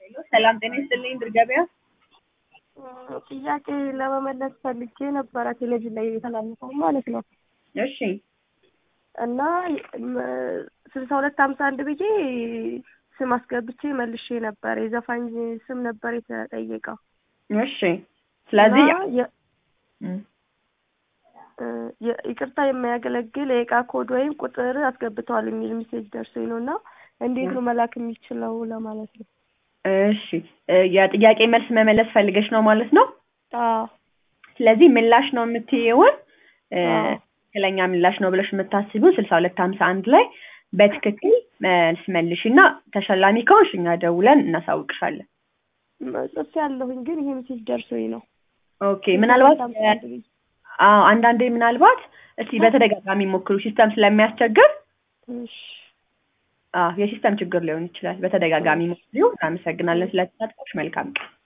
ሄሎ ሰላም ጤና ይስጥልኝ ድር ገበያ። ጥያቄ ለመመለስ ፈልጌ ነበረ ቴሌቪዥን ላይ የተላለፈው ማለት ነው። እሺ እና ስልሳ ሁለት ሀምሳ አንድ ብዬ ስም አስገብቼ መልሼ ነበር። የዘፋኝ ስም ነበር የተጠየቀው። እሺ ስለዚህ እና የ- የ- ይቅርታ የማያገለግል የእቃ ኮድ ወይም ቁጥር አስገብተዋል የሚል ሜሴጅ ደርሶኝ ነው እና እንዴት ነው መላክ የሚችለው ለማለት ነው። እሺ እ የጥያቄ መልስ መመለስ ፈልገሽ ነው ማለት ነው። አዎ ስለዚህ ምላሽ ነው የምትይውን እ አዎ። ትክክለኛ ምላሽ ነው ብለሽ የምታስቢውን ስልሳ ሁለት ሀምሳ አንድ ላይ በትክክል መልስ መልሽ እና ተሸላሚ ከሆንሽ እኛ ደውለን እናሳውቅሻለን። ጽፌ ያለሁኝ ግን ይሄ ሜሴጅ ደርሶኝ ነው። ኦኬ ምናልባት ሀምሳ አንድ ብዬ። አዎ አንዳንዴ ምናልባት እስቲ በተደጋጋሚ ሞክሩ ሲስተም ስለሚያስቸግር እሺ አዎ የሲስተም ችግር ሊሆን ይችላል። በተደጋጋሚ ሞክሪው። እናመሰግናለን ስለተሳትፎሽ። መልካም ቀን።